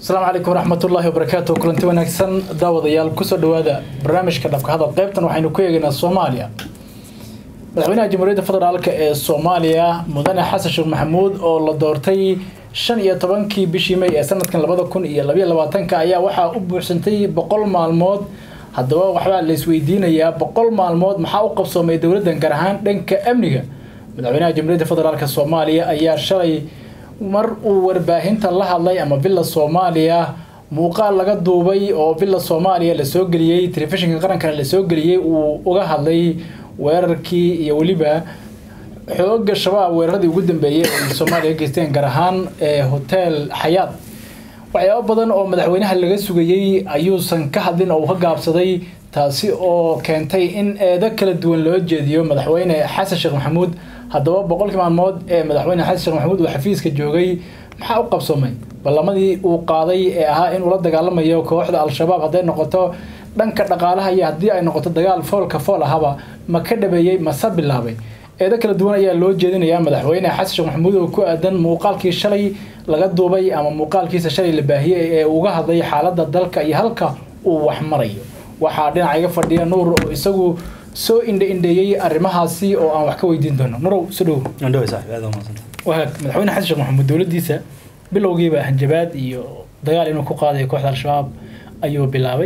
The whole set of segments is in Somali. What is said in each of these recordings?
asalaamu calaykum waraxmatullaahi wabarakaatu kulanti wanaagsan daawadayaal kusoo dhawaada barnaamijka dhabka hadal qaybtan waxaynu ku eegaynaa soomaaliya madaxweynaha jamhuuriyadda federaalk ee soomaaliya mudane xasan sheekh maxamuud oo la doortay shan iyo tobankii bishii may ee sanadkan labada kun iyo labayo labaatanka ayaa waxaa u buuxsantay boqol maalmood haddaba waxbaa la isweydiinayaa boqol maalmood maxaa u qabsoomay dowladdan gaar ahaan dhanka amniga madaxweynaha jamhuuriyadda federaalk soomaaliya ayaa shalay mar uu warbaahinta la hadlay ama villa soomaaliya muuqaal laga duubay oo villa soomaaliya lasoo geliyey telefishinka qarankana lasoo geliyey uu uga hadlay weerarkii iyo weliba xooga shabaab weeraradii ugu dambeeyey ay soomaaliya geysteen gaar ahaan ee hotel xayaad waxyaabo badan oo madaxweynaha laga sugayey ayuusan ka hadlin oo uu ka gaabsaday taasi oo keentay in eedo kala duwan loo jeediyo madaxweyne xasan sheekh maxamuud haddaba boqolkii maalmood ee madaxweyne xasan sheekh maxamuud uu xafiiska joogay maxaa u qabsoomay ballamadii uu qaaday ee ahaa inuu la dagaalamayo kooxda al-shabaab hadday noqoto dhanka dhaqaalaha iyo haddii ay noqoto dagaal foolka fool ahaba ma ka dhabeeyey mase bilaabay eedo kala duwan ayaa loo jeedinayaa madaxweyne xasan sheekh maxamuud oo ku aadan muuqaalkii shalay laga duubay ama muuqaalkiisa shalay la baahiyey ee uga hadlay xaaladda dalka iyo halka uu wax marayo waxaa dhinaca iga fadhiya nuur oo isagu soo indhe indheeyey arrimahaasi oo aan wax ka weydiin doono nurow soo dhow wahaag madaxweyne xasan sheekh maxamuud dowladdiisa bilowgiiba hanjabaad iyo dagaal inuu ku qaadayo kooxda al-shabaab ayuu bilaabay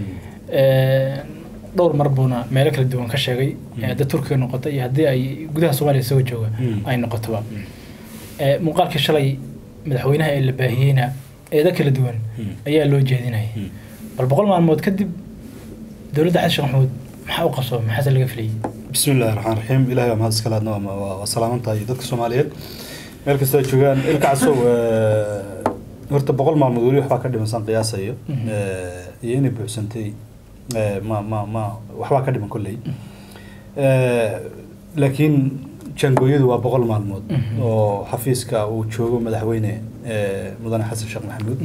dhowr mar buuna meelo kala duwan ka sheegay hadda turkiga noqota iyo haddii ay gudaha soomaaliya soo jooga ay noqotoba muuqaalkii shalay madaxweynaha ee la baahiyeyna eedo kala duwan ayaa loo jeedinayay bal boqol maalmood kadib dowladda xasan sheekh maxamuud maxaa u qabsoomay maxaase laga filayay bismi illahi raxmaan raxiim ilahay waa mahad iska laadna waa salaamantahay dadka soomaaliyeed meel kasta ay joogaan ilkacsow horta boqol maalmood weli waxbaa ka dhimansan qiyaasayo iyo inay buuxsantay ma ma ma waxbaa ka dhiman kolley laakiin jangooyadu waa boqol maalmood oo xafiiska uu joogo madaxweyne mudane xasan sheekh maxamuud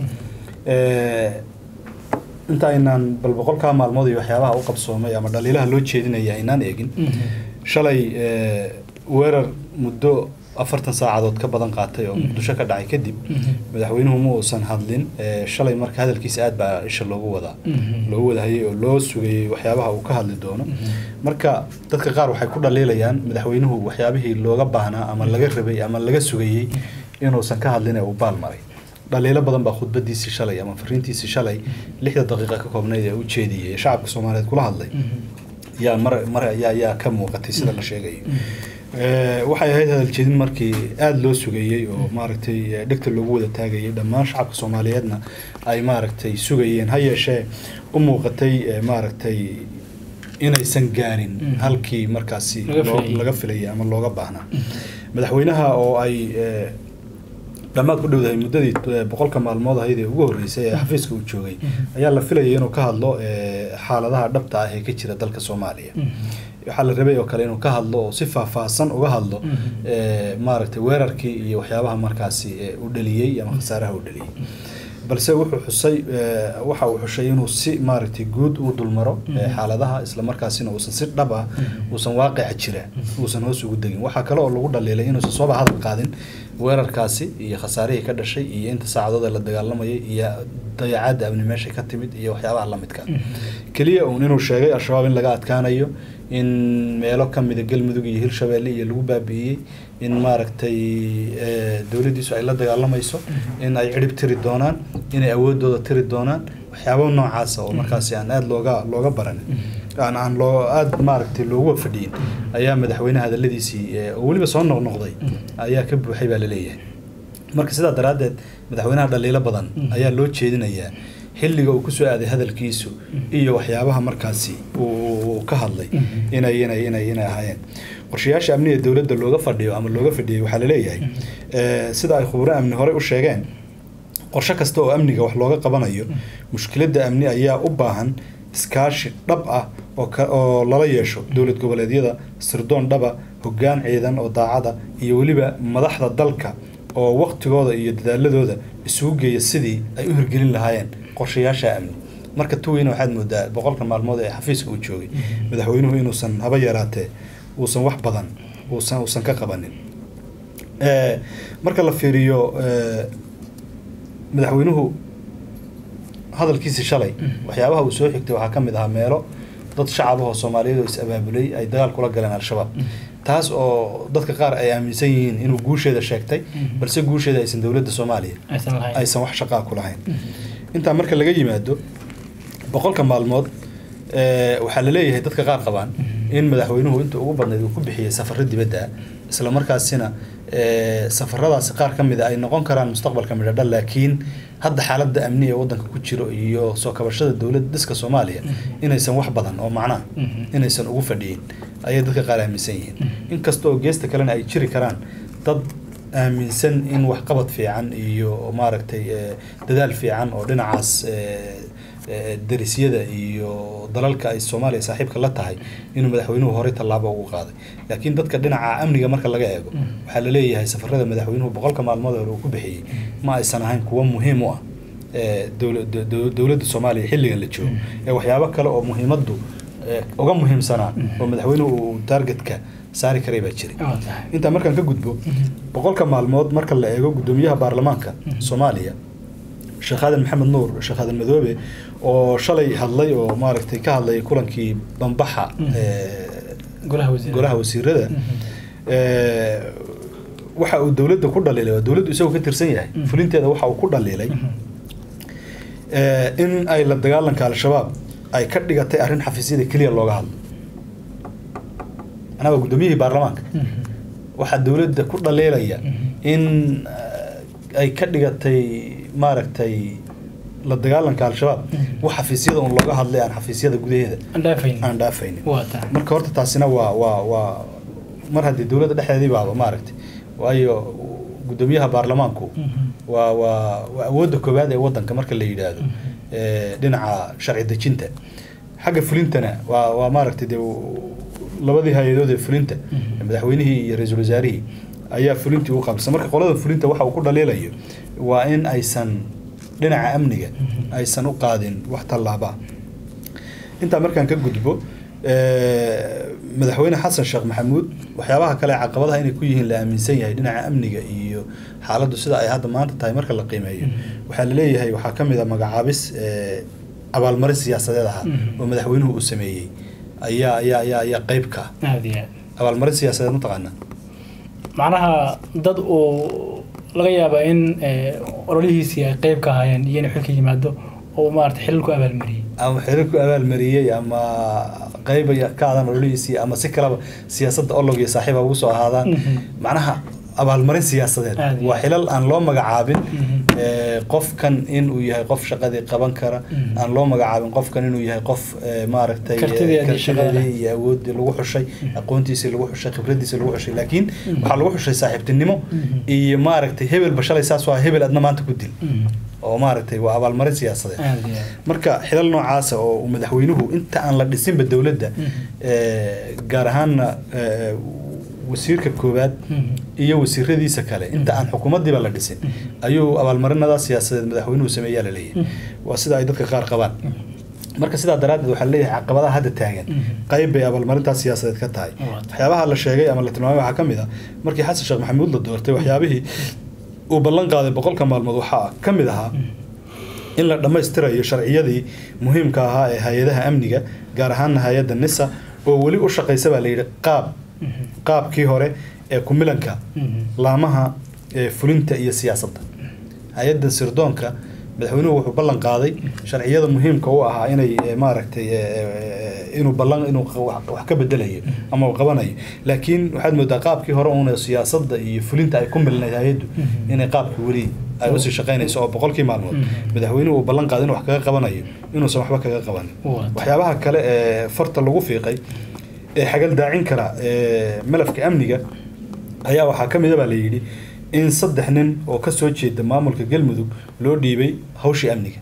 inta aynaan bal boqolkaa maalmood iyo waxyaabaha u qabsoomay ama dhaliilaha loo jeedinaya aynaan eegin shalay weerar muddo afartan saacadood ka badan qaatay oo muqdisho ka dhacay kadib madaxweynuhu ma uusan hadlin shalay marka hadalkiisa aad baa isha loogu wadaa loogu wadahayay oo loo sugayey waxyaabaha uu ka hadli doono marka dadka qaar waxay ku dhaliilayaan madaxweynuhu waxyaabihii looga baahnaa ama laga rabay ama laga sugayey inuusan ka hadlin ee uu baal maray dhaliilo badan baa khudbadiisii shalay ama fariintiisii shalay lixda daqiiqa ka koobnayd ee u jeediyay ee shacabka soomaaliyeed kula hadlay yaa mar mar yaa yaa ka muuqatay sida la sheegayo waxay ahayd hadal jeedin markii aada loo sugayey oo maaragtay dhegta loogu wada taagayay dhammaan shacabka soomaaliyeedna ay maaragtay sugayeen ha yeeshee u muuqatay maaragtay inaysan gaarin halkii markaasi laga filayay ama looga baahnaa madaxweynaha oo ay dhammaad ku dhowdahay muddadii boqolka maalmood ahayd ee ugu horreysay ee xafiiska uu joogay ayaa la filayay inuu ka hadlo xaaladaha dhabta ah ee ka jira dalka soomaaliya waxaa la rabay oo kale inuu ka hadlo oo si faahfaahsan uga hadlo maaragtay weerarkii iyo waxyaabaha markaasi u dhaliyey ama khasaaraha u dhaliyey balse wuxuu xusay waxa uu xushay inuu si maaragtay guud uu dulmaro xaaladaha isla markaasina uusan si dhab ah uusan waaqica jira uusan hoos ugu degin waxaa kale oo lagu dhaliilay inuusan sooba hadal qaadin weerarkaasi iyo khasaarihii ka dhashay iyo inta saacadood ee la dagaalamayay iyo dayacaadda amni meesha ka timid iyo waxyaabaha lamidka keliya uun inuu sheegay al-shabaab in laga adkaanayo in meelo ka mida galmudug iyo hirshabeelle iyo lagu baabi'iyey in maaragtay dowladdiisu ay la dagaalamayso in ay cirib tiri doonaan inay awoodooda tiri doonaan waxyaaba noocaasa oo markaasi aan aada looga looga baranin aan aan loo aada maaragtay loogu fadhiyin ayaa madaxweyne hadaladiisii oo weliba soo noqnoqday ayaa ka buuxay baa laleeyahay marka sidaa daraaddeed madaxweynaha dhaliilo badan ayaa loo jeedinayaa xilliga uu kusoo aaday hadalkiisu iyo waxyaabaha markaasi uu ka hadlay inay inay inay inay ahaayeen qorshayaasha amniga dowladda looga fadhiyo ama looga fadhiyay waxaa laleeyahay sida ay khuburo amni horey u sheegeen qorshe kasta oo amniga wax looga qabanayo mushkiladda amni ayaa u baahan iskaashi dhab ah oo lala yeesho dowlad goboleedyada sirdoon dhaba hoggaan ciidan oo daacada iyo weliba madaxda dalka oo waktigooda iyo dadaaladooda isugu geeya sidii ay u hirgelin lahaayeen qorshayaasha amni marka tuweyna waxaad moodaa boqolka maalmood ee xafiiska uu joogay madaxweynuhu inuusan haba yaraatee uusan wax badan uusan uusan ka qabanin marka la fiiriyo madaxweynuhu hadalkiisi shalay waxyaabaha uu soo xigtay waxaa ka mid ahaa meelo dad shacab ahoo soomaaliyeed oo is abaabulay ay dagaal kula galeen al-shabaab taas oo dadka qaar ay aaminsan yihiin inuu guusheeda sheegtay balse guusheeda aysan dowladda soomaaliya aysan lahayn aysan wax shaqaa ku lahayn intaa marka laga yimaado boqolka maalmood eh, waxaa la leeyahay dadka qaar qabaan in madaxweynuhu inta ugu badnayd uu ku bixiyey safarro dibadda ah isla markaasina eh, safaradaasi qaar ka mid a ay noqon karaan mustaqbalka midhadha laakiin hadda xaaladda amni ee waddanka ku jiro iyo soo kabashada dowladda dhiska soomaaliya inaysan wax badan oo macnaha inaysan ugu fadhiyin ayay dadka qaar aaminsan yihiin inkasta oo geesta kalena ay jiri karaan dad aaminsan in waxqabad fiican iyo maaragtay eh, dadaal fiican oo dhinacaas eh, eh, darisyada iyo dalalka ay soomaaliya saaxiibka la tahay inuu madaxweynuhu horey tallaabo ugu qaaday laakiin dadka dhinaca amniga marka laga eego waxaa la leeyahay safarada madaxweynuhu boqolka maalmood hore uu ku bixiyey ma aysan ahayn kuwo muhiim u ah eh, dowla- do- do- dowladda soomaaliya xilligan la joogo ee waxyaabo kale oo muhiimaddu eh, uga muhiimsanaa oo madaxweynuhu uu targetka saari karay baa jiray waa tahay intaa markaan ka gudbo boqolka maalmood marka la eego gudoomiyaha baarlamaanka soomaaliya sheekh aadan maxamed nuur sheekh aadan madoobe oo shalay hadlay oo maaragtay ka hadlay kulankii bambaxa ee, golaha wasiir golaha wasiirada ee, waxa uu dowladda ku dhaliilay oo dowladdu isagoo ka tirsan yahay Mhm. fulinteeda waxa uu ku dhaliilay ee, in ay la dagaalanka al-shabaab ay ka dhigatay arrin xafiisyada keliya looga hadlo anaa waa gudoomiyihii baarlamaanka waxaa dowladda ku dhaliilaya in eh, ay ka dhigatay maaragtay la dagaalanka al-shabaab Mhm. wax xafiisyada un looga hadlay aan xafiisyada gudaheeda aan dhaafayn aan dhaafaynin waa tahay marka horta taasina waa waa waa mar haddii dowladda dhexdeedii baaba maaragtay waayo gudoomiyaha baarlamaanku waa waa waa awoodda koowaad ee waddanka marka la yidhaahdo ee, dhinaca sharci dejinta xagga fulintana waa waa maaragtay dee u- labadii hay-adood ee fulinta Mhm. madaxweynihii iyo ra-iisul wasaarihii ayaa fulintii u qaabsan marka qolada fulinta waxa uu ku dhaliilayo waa in aysan dhinaca amniga Mhm. aysan u qaadin wax tallaaba intaa markaan ka gudbo eh, madaxweyne xasan sheekh maxamuud waxyaabaha kale ee caqabadaha inay ku yihiin la aaminsan yahay dhinaca amniga iyo xaaladdu sida ay hadda maanta tahay marka la qiimeeyo Mhm. waxaa la leeyahay waxaa ka mid a magacaabis eh, abaalmarin siyaasadeed ahaa Mhm. oo madaxweynuhu uu sameeyey ayaa ayaa ayaa ayaa qayb ka ah aad iyo aad abaalmarin siyaasadeed mataqaanaa macnaha dad uu laga yaaba in eh, ololihiisii ay qeyb ka ahaayeen iyo inuu xilka yimaado oo maarata xilal ku abaalmariyey ama xiriir ku abaalmariyey ama qayb ay ka aadaan ololihiisii ama si kaleba siyaasadda olog iyo saaxiiba ugu soo ahaadaan Mhm. macnaha abaalmarin siyaasadeed Aad iyo waa aad. xilal aan loo magacaabin Mhm. ee, qofkan inuu yahay qof shaqadii qaban kara Mhm. aan loo magacaabin qofkan inuu yahay qof ee, maaragtay ee, Kartideedii shaqada. kartideedii iyo awoodii lagu xushay aqoontiisii lagu xushay khibradiisii lagu xushay laakiin Mhm. waxaa lagu xushay saaxiibtinimo Mhm. iyo maaragtay hebelba shalay saas waa hebel adna maanta ku dil Mhm. oo maaragtay waa abaalmarin siyaasadeed aad iyo aad marka xilal noocaasa oo uu madaxweynuhu inta aan la dhisinba dowladda Mhm. ee, gaar ahaanna ee, wasiirka koowaad Mhm. iyo wasiiradiisa kale inta aan xukuumaddiiba la dhisin Mhm. ayuu abaalmarinada siyaasadeed madaxweynuhu sameeyaa la leeyahay Mhm. waa sida ay dadka qaar qabaan marka sidaa daraaddeed waxaa leeyahay caqabadaha hadda taagan Mhm. qayb bay abaalmarintaas siyaasadeed ka tahay Waa tahay. waxyaabaha la sheegay ama la tilmaamay waxaa ka mid ah markii xasan sheekh maxamuud la doortay waxyaabihii uu ballan qaaday boqolka maalmood waxaa ka mid ahaa in la dhammaystirayo sharciyadii muhiimka ahaa ee hay-adaha amniga gaar ahaana hay-adda nisa oo weli u shaqaysa baa la yidhi qaab Mhm. qaabkii hore ee kumilanka Mhm. laamaha ee fulinta iyo siyaasadda hay-adda sirdoonka madaxweynuhu wuxuu ballan qaaday sharciyada muhiimka u ahaa inay eh, maaragtay eh, eh, inuu ballan inuu qa- wax wax ka bedelayo ama uu qabanayo laakiin waxaad moodaa qaabkii hore uuna siyaasadda iyo fulinta ay ku milnayd hay-addu Mhm. inay qaabkii weli ay usii shaqaynayso oo boqolkii maalmood Mhm. madaxweynuhu uu ballan qaaday inuu wax kaga qabanayo inuusan waxba kaga qabanin Waa. waxyaabaha kale ee farta lagu fiiqay ee xagal daacin kara ee malafka amniga ayaa waxaa ka mid a baa la yidhi in saddex nin oo ka soo jeeda maamulka galmudug loo dhiibay hawshii amniga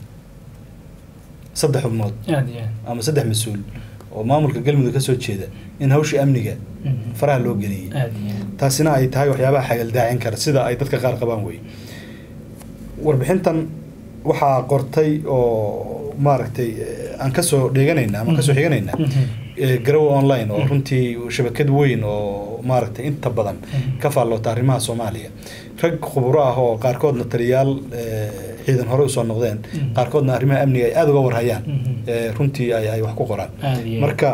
saddex xubnood aad iyo aad ama saddex mas-uul oo maamulka galmudug ka soo jeeda in hawshii amniga Mhm. faraha loo geliyey aad iyo aad taasina ay tahay waxyaabaha xagal daacin kara sida ay dadka qaar qabaan wey warbixintan waxaa qortay oo maaragtay eh, aan kasoo dheeganayna ama kasoo xiganaynaa Mhm. eh, garowe online oo runtii shabakad weyn oo maaragtay inta badan ka faalloota arrimaha soomaaliya rag khuburo ah oo qaarkoodna taliyaal eh, ciidan hore usoo noqdeen Mhm. qaarkoodna arrimaha amniga ay aada uga warhayaan Mhm. eh, runtii ay ay wax ku qoraan Aad iyo aad. marka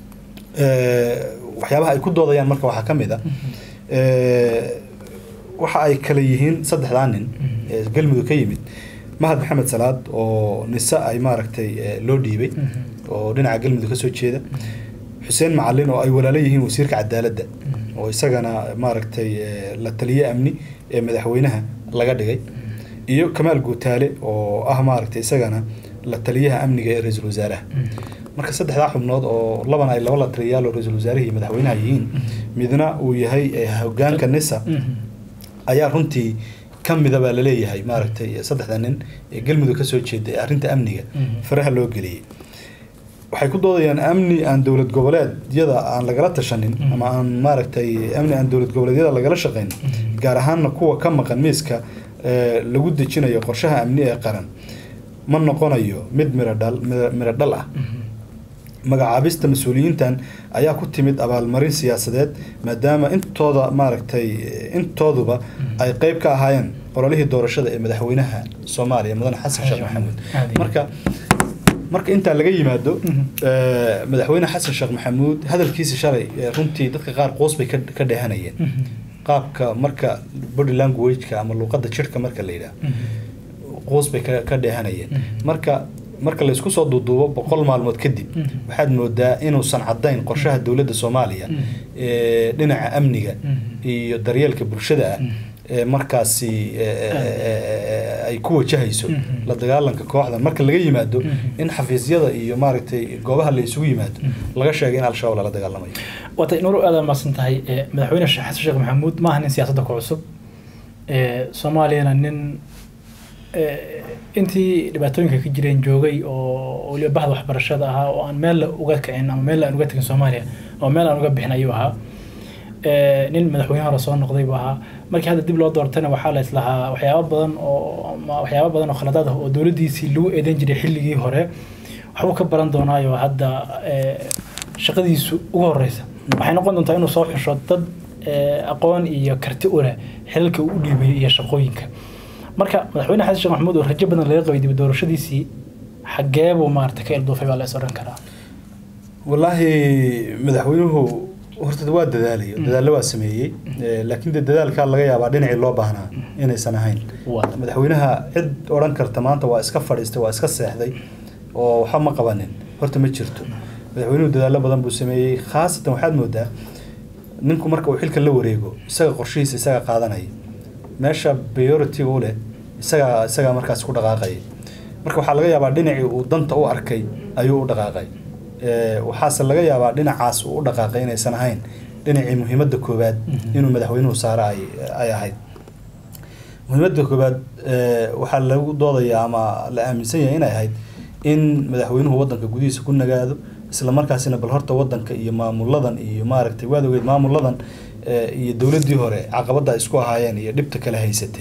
eh, waxyaabaha ay ku doodayaan marka waxaa ka mid a eh, waxa ay kale yihiin saddexdaa nin Mhm. ee galmudug ka yimid mahad maxamed salaad oo nise ay maaragtay eh, loo dhiibay Mhm. oo dhinaca galmudug ka soo jeeda xuseen macalin oo ay walaalo yihiin wasiirka cadaaladda Mhm. oo isagana maaragtay eh, la taliye amni ee madaxweynaha laga dhigay iyo kamaal guutaale oo ah maaragtay isagana la taliyaha amniga ee ra-iisul wasaaraha Mhm. marka saddexdaa xubnood oo labana ay laba la taliyayaal oo ra-iisul wasaaraha iyo madaxweynaha yihiin midna uu yahay eh, hogaanka nisa Mhm. ayaa runtii ka mida baa laleeyahay maaragtay saddexda nin ee galmudug ka soo jeeda ee arrinta amniga Mhm. faraha loo geliyey waxay ku doodayaan amni aan dowlad goboleedyada aan lagala tashanin Mhm. ama aan maaragtay amni aan dowlad goboleedyada lagala shaqayn Mhm. gaar ahaanna kuwa ka maqan miiska ee, lagu dejinayo qorshaha amni ee qaran ma noqonayo mid miro dhal miro- miro dhal ah Mhm. magacaabista mas-uuliyiintan ayaa ku timid abaalmarin siyaasadeed maadaama intooda maaragtay intooduba ay qeyb ka ahaayeen qololihii doorashada ee madaxweynaha soomaaliya mudane xasan sheekh maxamuud Aad iyo marka marka intaa laga yimaado Mhm. eh, madaxweyne xasan sheekh maxamuud hadalkiisa shalay eh, runtii dadka qaar qoos bay ka- ka dheehanayeen Mhm. qaabka marka body language-ka ama luuqadda jirka marka la yidhaah Mhm. qoos bay ka ka dheehanayeen Mhm. marka marka la isku soo duuduubo boqol maalmood kadib Mhm. waxaad moodaa inuusan caddayn qorshaha dowladda soomaaliya Mhm. ee dhinaca amniga Mhm. iyo daryeelka bulshada ah Mhm. ee markaasi ee, ee, ee, ay ku wajahayso Mhm. la dagaalanka kooxdan marka laga yimaado Mhm. in xafiisyada iyo maaragtay goobaha la isugu yimaado Mhm. laga sheegay in al-shabaab lala dagaalamayo waatay nuur aad maasan tahay ee, madaxweyne sheekh xasan sheekh maxamuud maaha nin siyaasadda ku cusub ee, soomaaliyana nin ee, intii dhibaatooyinka ka jireen joogay oo weliba bahda waxbarashada ahaa oo aan meel uga kicin ama meel aan uga tegin soomaaliya oo meel aan uga bixin ayuu ahaa Ee, nin madaxweyne hore soo noqday buu ahaa markii hadda dib loo doortayna waxaa la islahaa waxyaabo badan oo ama waxyaabo badan oo khaladaad ah oo dowladdiisii lagu eedan jiray xilligii hore waxbuu ka baran doonaayo hadda ee, shaqadiisu ugu horeysa waxay noqon doontaa inuu soo xusho dad ee, aqoon iyo karti u leh xilalka uu u dhiibay iyo shaqooyinka marka madaxweyne xasan sheekh maxamuud oo rajo badan laga qabay dib u doorashadiisii xagee buu maarata ka ilduufay baa la is odhan karaa wallaahi madaxweynuhu horta waa dadaalay dadaallo waa sameeyey Eh, laakiin dee dadaalkaa laga yaabaa dhinacii loo baahnaa inaysan ahayn Waa. madaxweynaha cid odhan karta maanta waa iska fadhiistay waa iska seexday oo waxba ma qabanin horta ma jirto madaxweynuhu dadaallo badan buu sameeyey khaasatan waxaad moodaa ninku marka uu xilka la wareego isaga qorshihiisa isaga qaadanaya meesha priority-ga u leh isagaa isagaa markaas ku dhaqaaqaya marka waxaa laga yaabaa dhinacii uu danta u arkay ayuu u dhaqaaqay Eh, waxaase laga yaabaa dhinacaas uu u dhaqaaqay inaysan ahayn dhinacii muhiimadda koowaad Mhm. inuu madaxweynuhu saaro ay ay ahayd muhiimadda koowaad eh, waxaa lagu doodayaa ama la aaminsan yahay inay ahayd in madaxweynuhu wadanka gudihiisa ku nagaado isla markaasina bal horta wadanka iyo maamuladan iyo maaragtay waad ogeed maamuladan eh, iyo dowladdii hore caqabadda ay isku ahaayeen iyo dhibta kala haysatay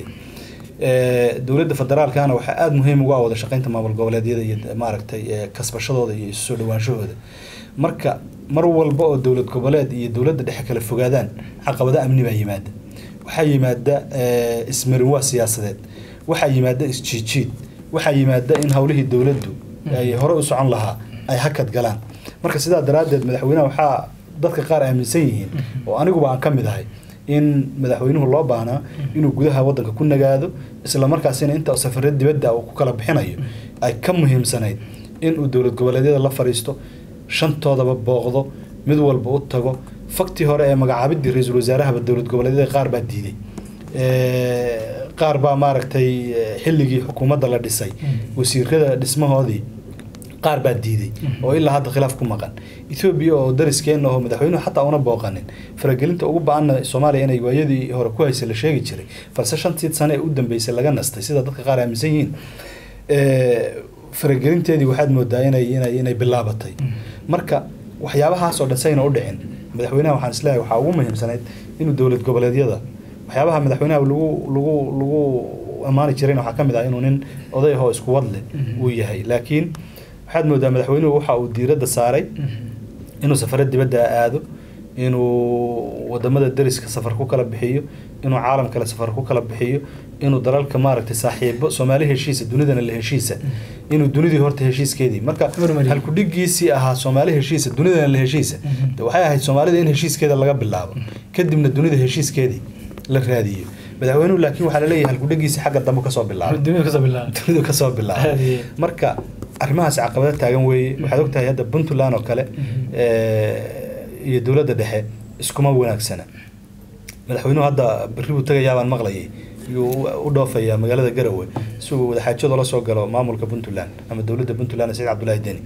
Eh, dowladda federaalkana waxaa aada muhiim ugu ah wada shaqeynta maamul goboleedyada iyo maaragtay eh, kasbashadooda iyo isu soo dhawaanshahooda marka mar walba oo dowlad goboleed iyo dowladda dhexe kala fogaadaan caqabado amni baa yimaada waxaa yimaada eh, ismarin waa siyaasadeed waxaa yimaada isjiijiid waxaa yimaada in howlihii dowladdu ay hore u socon lahaa ay hakad galaan marka sidaa daraaddeed madaxweynaha waxaa dadka qaar aaminsan yihiin oo aniguba aan ka mid ahay in madaxweynuhu loo baahnaa inuu gudaha wadanka ku nagaado isla markaasina inta safarad dibadda uu ku kala bixinayo ay ka muhiimsanayd inuu dowlad goboleedyada la fadhiisto shantoodaba booqdo mid walba u tago faktii hore ee magacaabidii ra-iisul wasaarahaba dowlad goboleedyada qaar baa diiday Eh, qaar baa maaragtay eh, xilligii xukuumadda la dhisay wasiirada dhismahoodii qaar baa diiday oo ilaa hadda khilaaf ku maqan etoobiya oo dariskeena oo madaxweynuhu xataa una booqanin faragelinta ugu ba-anna soomaaliya inay waayadii hore ku haysay la sheegi jiray balse shantii sane ee u dambeysay laga nastay sida dadka qaar aaminsan yihiin Eh, faragelinteedii waxaad moodaa inay inay inay bilaabatay marka waxyaabahaas oo dhan sayna u dhicin madaxweynaha waxaan isleeyahay waxaa ugu muhiimsanayd inuu dowlad goboleedyada waxyaabaha madaxweynaha lagu lagu lagu ammaani jirayna waxaa ka mid ah inuu nin oday ahoo isku wad leh uu yahay laakiin waxaad moodaa madaxweynuhu waxa uu diiradda saaray inuu safaro dibadda aado inuu wadamada deriska safar ku kala bixiyo inuu caalam kale safar ku kala bixiyo inuu dalalka maaragtay saaxiibo soomaali heshiisa dunidana la heshiisa inuu dunidii horta heshiiskeedii marka Hormariyo. halkudhigiisii ahaa soomaali heshiisa dunidana la heshiisa de waxay ahayd soomaalida in heshiiskeeda laga bilaabo kadibna dunida heshiiskeedii la raadiyo madaxweynuhu laakiin waxaa laleeyahay halkudhigiisii xagga dambe kasoo bilaabo dunida kasoo bilaaba dunidu kasoo bilaabo Haye. marka arrimahaas caqabado taagan weeye waxaad ogtahay hadda puntland oo kale eh, iyo dowladda dhexe iskuma wanaagsana madaxweynuhu hadda berri buu tegayaa baan maqlayay yuu u dhoofayaa magaalada garowe si uu wadaxaajado la soo galo maamulka puntland ama dowladda puntland saciid cabdullaahi deni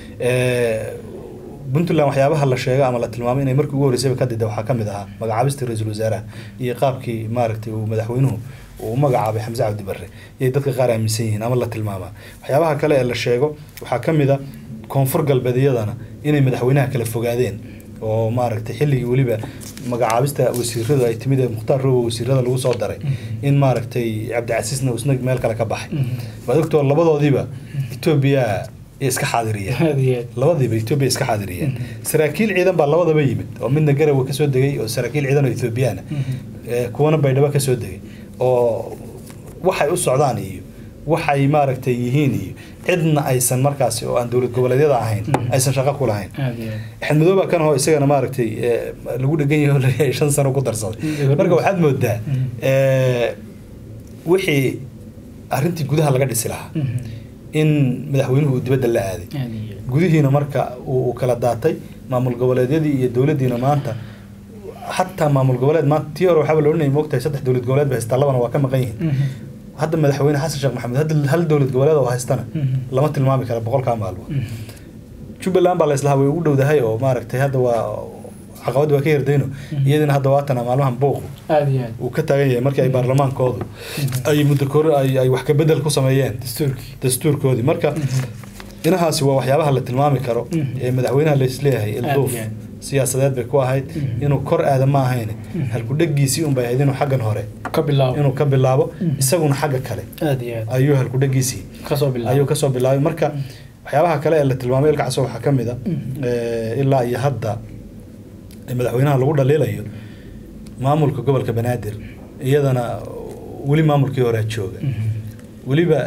Eh, puntland waxyaabaha la sheego ama la tilmaamay inay markii ugu horreysayba ka dida waxaa ka mid ahaa magacaabistii ra-iisul wasaaraha iyo qaabkii maaragtay uu madaxweynuhu uu u magacaabay xamse cabdi barre iyay dadka qaar aaminsan yihiin ama la tilmaamaa waxyaabaha kale ee la sheego waxaa ka mid a koonfur galbeedyadana inay madaxweynaha kala fogaadeen oo maaragtay xilligii weliba magacaabista wasiiradu ay timid ee mukhtaar robo wasiirada lagu soo daray in maaragtay cabdicasiisna uu isna meel kale ka baxay waad ogtoo labadoodiiba etoobiya ay iska xaadiriyeen aad iyo aad labadiiba etoobiya iska xaadiriyeen saraakiil ciidan baa labadaba yimid oo midna garawa kasoo degay oo saraakiil ciidan oo ethoobiyaana Eh, kuwana baydhabo kasoo degay oo waxay u socdaan iyo waxay maaragtay yihiin iyo cidna aysan markaasi oo aan dowlad goboleedyada ahayn Mhm. aysan shaqo ku lahayn aad iyo aad axmed madooba kan oo isagana maaragtay eh, lagu dhegan yahay oo laleeyahay shan sano ku darsaday Mhm. marka waxaad moodaa Mhm. eh, wixii arrintii gudaha laga dhisi lahaa Mhm. in madaxweynuhu uu dibadda la aaday aad iyo aad gudihiina marka uu uu kala daatay maamul goboleedyadii iyo dowladdiina maanta xataa maamul goboleed maanta tii hore waxaaba la odhanayay moogtahay saddex dowlad goboleed ba haystaa labana waa ka maqan yihiin Mhm. hadda madaxweyne xasan sheekh maxamed hadda hal dowlad goboleed oo haystana Mhm. lama tilmaami kara boqolkaa maalmood Mhm. jubbaland baa la islahaa way ugu dhowdahay oo maaragtay hadda waa caqabad waa ka yardayno iyadina hadda waatana maalmahan buuqu aad iyo aad uu ka taagan yahay markii ay baarlamaankoodu ay muddo kor ay ay wax ka bedel ku sameeyeen dastuurkii dastuurkoodii marka dhinahaasi waa waxyaabaha la tilmaami karo Mhm. ee madaxweynaha laisleeyahay Aad ilduuf iyo aad. siyaasadeed bay ku ahayd Mhm. inuu kor aada ma ahayn Mhm. halkudhegiisii unbay ahayd inuu xaggan hore ka bilaabo inuu ka bilaabo Mhm. isaguna xagga kale aad iyo aad ayuu halkudhegiisii kasoo bilaabo ayuu kasoo bilaabay marka waxyaabaha kale ee la tilmaamay ilka caso waxaa ka mid a Mhm. eh, ilaa iyo hadda ee madaxweynaha lagu dhaliilayo maamulka gobolka banaadir iyadana weli maamulkii horea jooga Mhm. weliba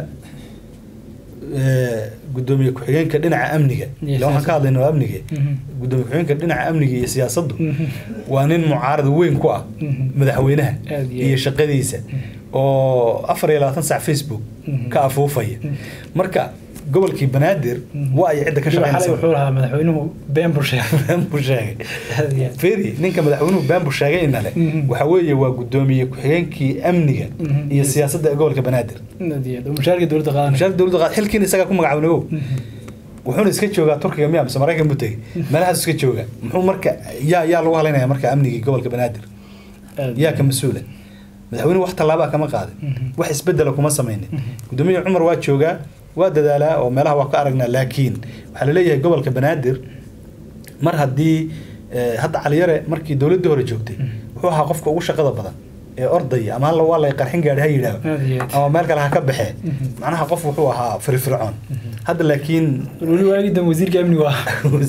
eh, gudoomiye ku-xigeenka dhinaca amniga Iyo ila waxaan ka hadlayna waa amniga Mhm. gudoomiye ku-xigeenka dhinaca amniga iyo siyaasaddu Mhm. waa nin mucaarad weyn ku ah Mhm. madaxweynaha Aad iyo iyo aad. shaqadiisa oo afar iyo labaatan sac facebook Mhm. ka afuufaya Mhm. marka gobolkii banaadir Mhm. waa ay cidda ka Weliba xalay shaqeynaysa wuxuu lahaa madaxweynuhu been buu sheegay been buu sheegay aad iyo aad feri ninka madaxweynuhu been buu sheegay inale Mhm. waxa weeye waa gudoomiye ku-xigeenkii amniga Mhm. iyo siyaasadda ee gobolka banaadir aad iyo aad oo mushaharka dowladda qaadanaya mushaarka dowladda qaad xilkiina isagaa ku magacaabay nagow Mhm. wuxuuna iska joogaa turkiga miya mise maraykan buu tegey meelahaas iska jooga muxuu marka yaa yaa lagu halaynaya marka amnigii gobolka banaadir Aad yaa ka mas-uula madaxweynuhu wax tallaabaa kama qaadin Mhm. wax isbedela kuma samaynin Mhm. gudoomiye cumar waa joogaa waa dadaalaa oo meelaha waa ka aragnaa laakiin waxaa laleeyahay gobolka banaadir mar haddii eh, hadda caliyare markii dowladdii hore joogtay Mhm. wuxuu ahaa qofka ugu shaqada badan ee ordaya ama halla waa lay qarxin gaadhi ha yidhaaho Aad iyo aad. ama meel kale ha ka baxee Mhm. macnaha qof wuxuu ahaa firfircoon hadda laakiin weli waagii dambe wasiirka amnigu ah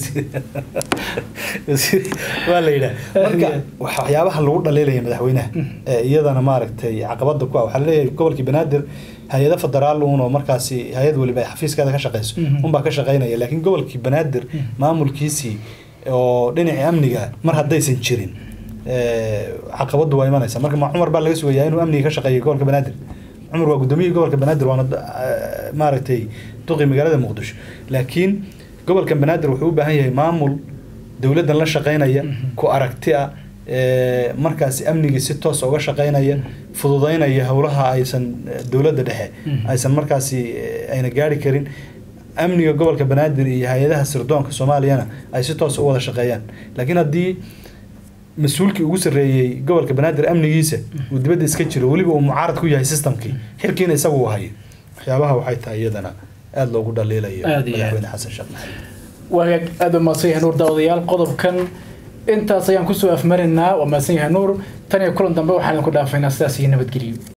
wasiir- waa la yidhaah marka Yeah. wax- waxyaabaha lagu dhaliilaya madaxweynaha Mm. ee iyadana maaragtay caqabada ku ah waxaa laleeyahay gobolkii banaadir hay-ado federaal uun oo markaasi hay-ad weliba ay xafiiskeeda ka shaqeyso Mhm. unbaa ka shaqeynaya laakiin gobolkii banaadir maamulkiisii oo dhinacii amniga mar haddaysan jirin ee, caqabadu waa imanaysa marka ma cumar baa laga sugayaa inuu amniga ka shaqeeyo gobolka banaadir cumar waa gudoomiyihii gobolka banaadir waana eh, maaragtay duqi magaalada muqdisho laakiin gobolka banaadir wuxuu u baahan yahay maamul dowladdan la shaqeynaya Mhm. ku aragti ah ee, markaasi amnigii si toos uga shaqeynaya fududeynaya howlaha aysan eh, dowladda dhexe Mhm. aysan markaasi eh, ayna gaari karin amniga gobolka banaadir iyo hay-adaha sirdoonka soomaaliyana ay si toos u wada shaqeeyaan laakiin haddii mas-uulkii ugu sarreeyey gobolka banaadir amnigiisa uu dibadda iska jiro weliba uu mucaarad ku yahay systemkii xilkiina isagu uu hayo waxyaabaha waxay tahay iyadana aada loogu dhaliilayo Aad iyo aad. madaxweyne xasan sheekh maxamed waagaag aada u mahadsan yahay nuur daawadayaal qodobkan intaas ayaan kusoo afmarinaynaa waa mahadsan yahay nuur tan iyo kulan dambe waxaan idinku dhaafaynaa sidaas iyo nabadgelyo